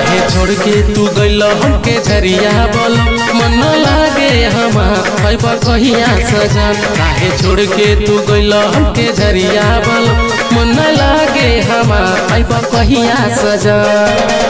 काहे छोड़ के तू गइल हमके झरिया बोल मन लागे हमार पैबा कहिया सजन काहे छोड़ के तू गइल हमके झरिया बोल मन लागे हमार पैबा कहिया सजन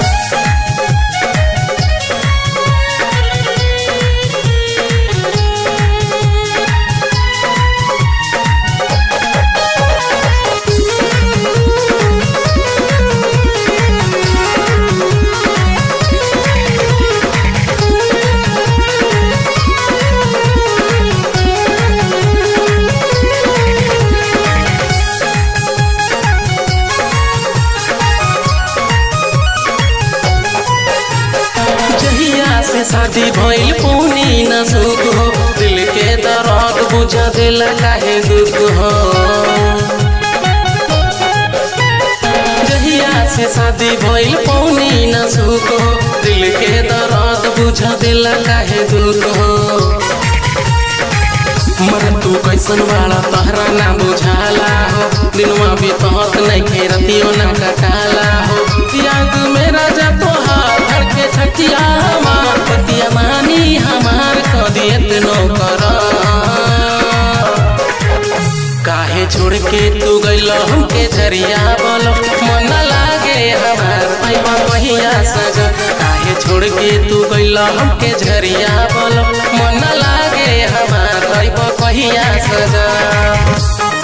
जहिया से शादी भइल पूनी न सुख हो दिल के दर्द बुझा दिल काहे दुख हो जहिया से शादी भइल पौनी न सुख हो दिल के दर्द बुझा दिल काहे दुख हो मर तू कैसन बाड़ा तहरा ना बुझाला हो दिनवा बीतत नहीं खेरतियो ना कटाला हो त्याग में राजा तोहार धड़के छतिया हमार पतिया मानी हमार कदियत नो कर काहे छोड़ के तू गइल हमके झरिया बोलो मन लागे हमार पैबा कहिया सजन काहे छोड़ के तू गइल हमके झरिया बोलो मन लागे हमार पैबा कहिया सजन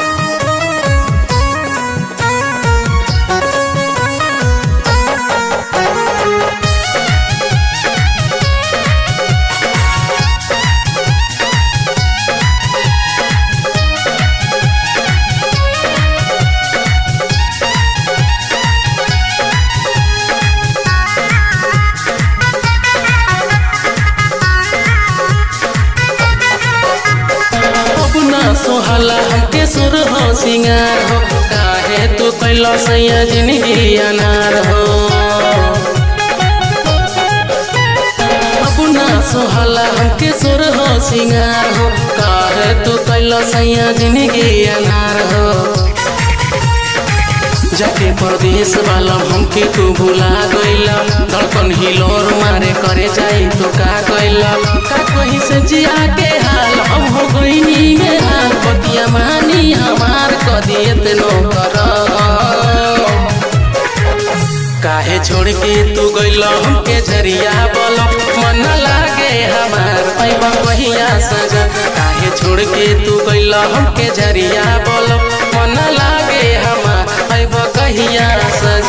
अब ना सोहला हमके सुर हो सिंगार हो काहे तू कैलो सैया जिंदगी अनार हो अब ना सोहला हमके सुर हो सिंगार हो काहे तू कैलो सैया जिंदगी अनार हो जाके परदेश वाला हमके तू भुला गइला धड़कन हिलोर मारे करे जाई तो का गइला का कहीं से जिया के हाल हम हो गइनी में हाल पतिया मानी हमार कदियत नो कर काहे छोड़ के तू गइल हमके झरिया बोलो मन लागे हमार पैबा कहिया सजन काहे छोड़ के तू गइल हमके झरिया बोलो मन लागे हमार पैबा कहिया सजन